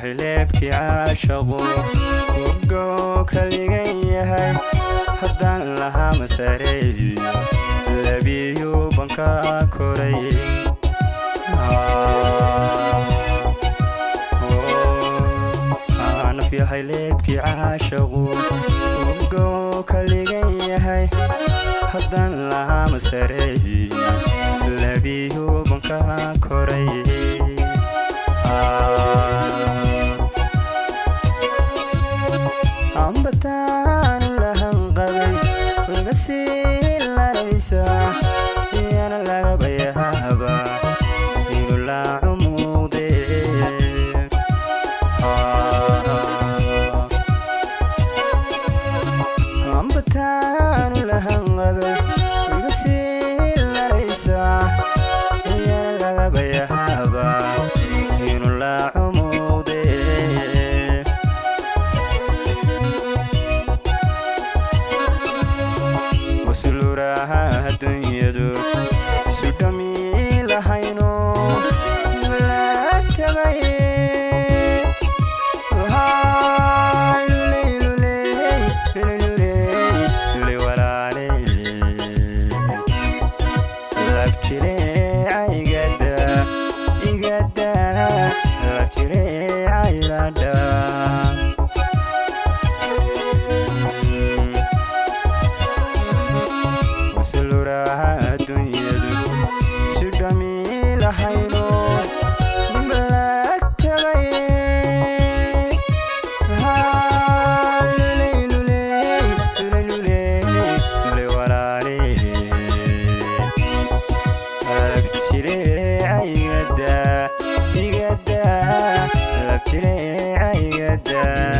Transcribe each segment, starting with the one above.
xileebkii caashaqu ugo kaligan yahay haddaan lahaa masareeyo labiyu banka koray nafyahay leebkii caashaqu ugo kaligan yahay haddaan lahaa masareeyo labiyu banka koray ambataanu lahan qabay uga sii laraysaa iyana lagaba yahaaba inu laacu muuqde ambataanu lahan qabay uga sii laraysaa iyana lagaba yahaaba inu laacu muuqde wasuluraha adduunyadu sudhami lahayno malaagtabay walaale labjire igada igada labjire aylada wasuluraha adduunyadu sudhami lahayno malaagtabay walaale labjire igada igada labjire igada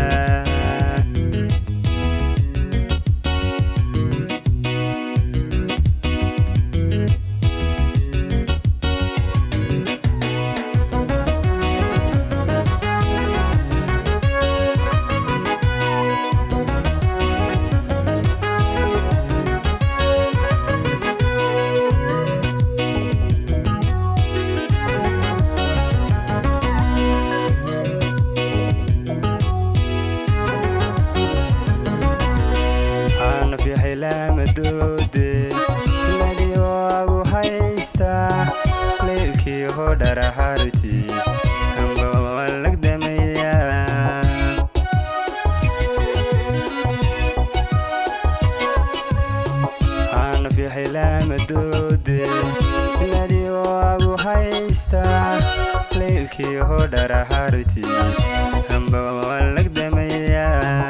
aanafyahay laamadoode ladii waagu haystaa leylkii hodharaharti ambawalegdamaya aanafyahay laamadoode ladii waagu haystaa leylkii hodharaharti ambawalegdamaya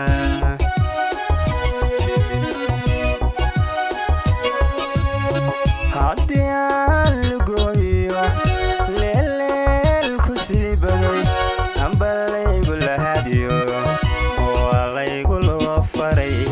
haddii aan lugooyo leelleel ku sii baday amba laygu lahadiyo waa laygu loo faray